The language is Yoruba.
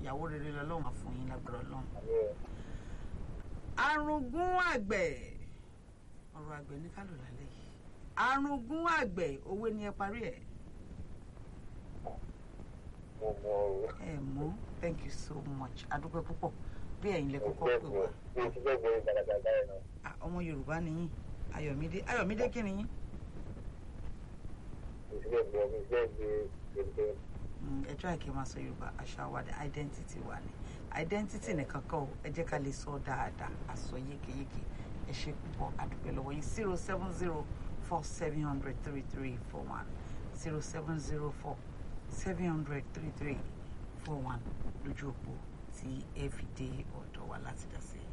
ìyàwó rere lọ́lọ́run á fún yín lágbára ọlọ́run. àmì ẹ̀ arúgún àgbẹ̀ ọ̀rọ̀ àgbẹ̀ ní kálò lálẹ́ yìí arúgún àgbẹ̀ owó ni ẹ parí ẹ̀ mo mọ o. ẹ mọ́ thank you so much adúpẹ́ púpọ̀ bí ẹ̀yin lẹ mo kọ́kọ́ fẹ́ pè gbọ́ wá mo ti fẹ́ gbọ́ ìgbàlagbà yẹn náà. Ah, ọmọ yorùbá ni yín ayọ̀mídé ayọ̀mídé kí ni yín mo ti fẹ́ gbọ́ mo ti fẹ́ gbé gbẹ̀gbẹ̀. Mm, ẹ try kí n máa sọ yorùbá àṣà wa ni identity wa ni identity nìkan kọ́ o, ẹ jẹ́ ká lè sọ dáadáa àsọ yékéyéké ẹ ṣe púpọ̀ àdúpẹ́ lọ́wọ́ yín zero seven zero four seven hundred three three four one zero seven zero four seven hundred three three four one lójú òpó tí ẹ fi dé ọ̀dọ̀ wa láti dá sí i.